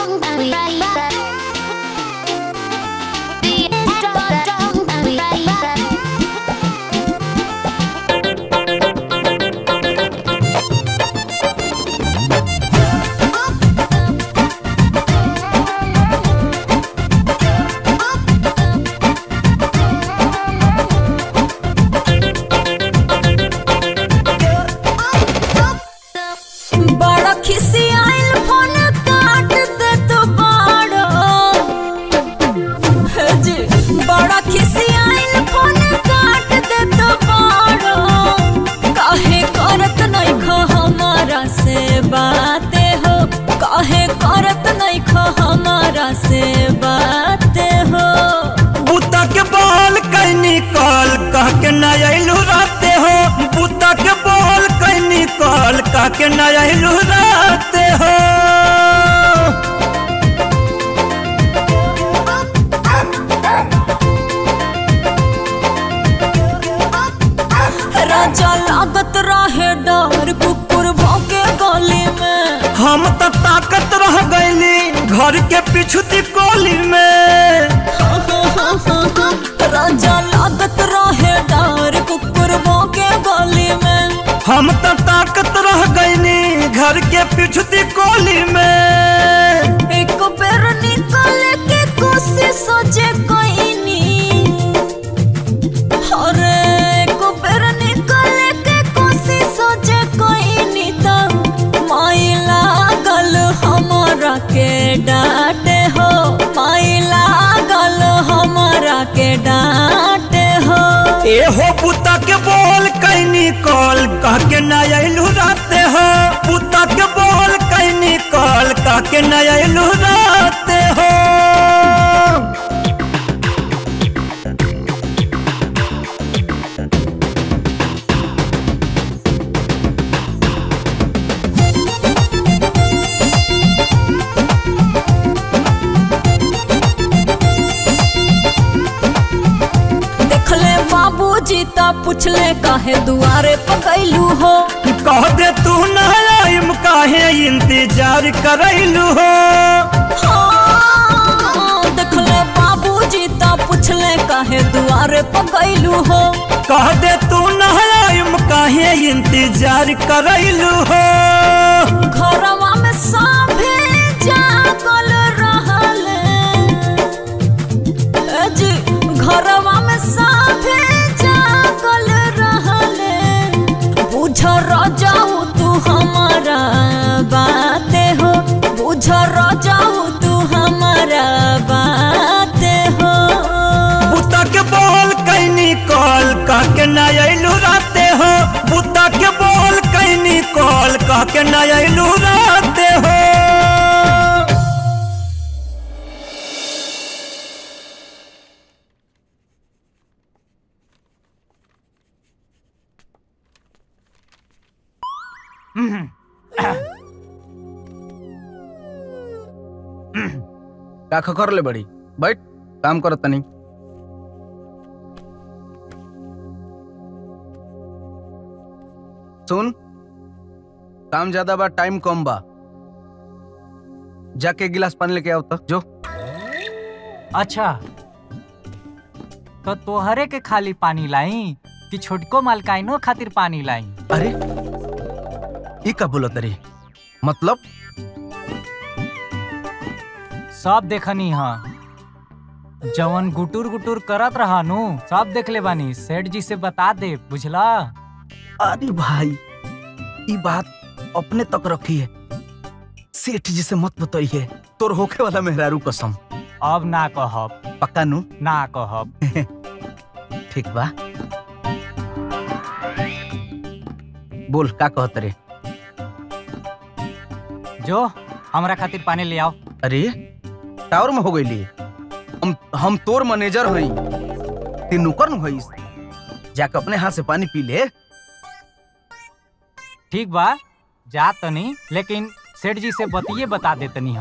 बड़ा खिसियाइल फोन काट दे तो बड़ा हे जी बड़ा खिसियाइल फोन काट दे तो बड़ा काहे करत नहीं खो हमारा से बातें हो काहे करत नहीं खो हमारा से बातें हो बुता के बॉल कैनी कॉल कह के न अइलू राते हो बुता के बॉल कैनी कॉल कह के न अइलू राते हो राजा लागत रहे डर कुकुर भौके गली में हम तो ताकत रह गईली घर के पिछुती कोली में राजा लागत रहे डर कुकुर भौके गली में हम तो ताकत रह गईली घर के पिछुती कोली में एक बेर निकल के कोशिश जे कोइनी अरे एक बेर निकल के कोशिश जे कोइनी त माई लागल हमरा के डांटे हो माई लागल हमरा के डांटे हो ए हो पुता के बोल कैनी कॉल कह के न अइलू राते हो पुता के बोल कैनी कॉल कह के न अइलू राते हो देखले बाबूजी ता पूछले काहे दुआरे पकैलू हो कह दे तू न आइम काहे इंतजार करैलू हो हाँ, देखले बाबूजी ता पूछले काहे दुआरे पकैलू हो कह दे तू न आइम काहे इंतजार करैलू हो घरवा में सभे जागल रहले ए जी घरवा में सभे जागल रहले बुझ रजाऊ तू हमारा बाते हो बुझ रजाऊ तू हमारा बाते हो बुता के बोल कैनी कॉल कह के न अइलू राते हो बुता के बोल कैनी कॉल कह के न अइलू राते हो का कर ले बड़ी बैठ काम करत तनी सुन काम ज्यादा बा टाइम कम बा जाके एक गिलास पानी लेके आओ तो जो अच्छा तो तोहरे के खाली पानी लाई कि छोटको मालकाइनो खातिर पानी लाई अरे ई का बोलत रे मतलब सब देखनी हाँ जवन गुटुर गुटुर करत रहा नु सब देख ले बानी सेठ जी से बता दे बुझला अरे भाई ई बात अपने तक रखी है सेठ जी से मत बताइए तोर होखे वाला मेहरारू कसम अब ना कहब पक्का नु ना कहब ठीक बा बोल का कहत रे जो हमरा खातिर पानी ले आओ अरे टावर में हो गई हम हम तोर मैनेजर हई ते नौकर नु हईस जाके अपने हाथ से पानी पी ले ठीक बा जा तनी लेकिन सेठ जी से बतिये बता देतनी हम